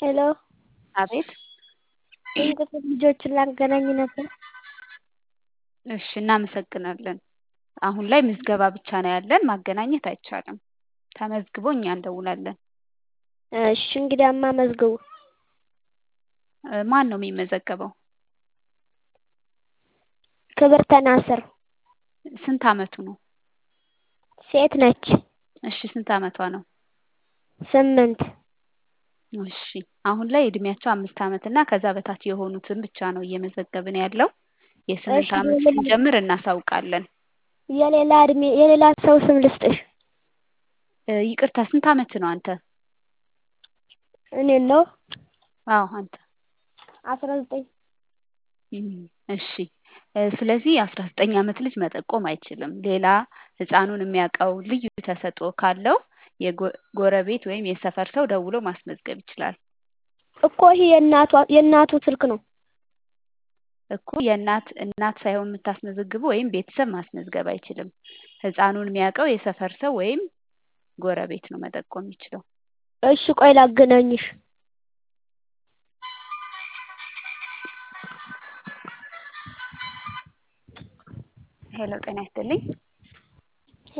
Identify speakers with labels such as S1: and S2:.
S1: ሄሎ
S2: አቤት
S1: የቤተሰብ ልጆችን ላገናኝ ነበር።
S2: እሺ እናመሰግናለን። አሁን ላይ ምዝገባ ብቻ ነው ያለን ማገናኘት አይቻልም። ተመዝግቦ እኛ እንደውላለን።
S1: እሺ እንግዲያማ መዝግቡ።
S2: እ ማን ነው የሚመዘገበው?
S1: ክብርተ ናስር
S2: ስንት አመቱ ነው?
S1: ሴት ነች።
S2: እሺ ስንት አመቷ ነው?
S1: ስምንት
S2: እሺ አሁን ላይ እድሜያቸው አምስት አመት እና ከዛ በታች የሆኑትን ብቻ ነው እየመዘገብን ያለው። የስምንት
S1: እሺ
S2: አመት
S1: የሌላ
S2: ስንጀምር እናሳውቃለን።
S1: የሌላ እድሜ የሌላ ሰው ስም ልስጥሽ።
S2: እ ይቅርታ ስንት አመት ነው አንተ?
S1: እኔን ነው
S2: አዎ አንተ።
S1: አስራ ዘጠኝ
S2: እም እሺ እ ስለዚህ አስራ ዘጠኝ አመት ልጅ መጠቆም አይችልም። ሌላ ህፃኑን የሚያውቀው ልዩ ተሰጥኦ ካለው የጎ- ጎረቤት ወይም የሰፈር ሰው ደውሎ ማስመዝገብ ይችላል።
S1: እኮ ይሄ የእናቷ የእናቱ ስልክ ነው።
S2: እኮ የእናት እናት ሳይሆን የምታስመዘግቡ ወይም ቤተሰብ ማስመዝገብ አይችልም። ህፃኑን የሚያውቀው የሰፈር ሰው ወይም ጎረቤት ነው መጠቆም የሚችለው።
S1: እሺ ቆይ ላገናኝሽ።
S2: ሄሎ ጤና ይስጥልኝ።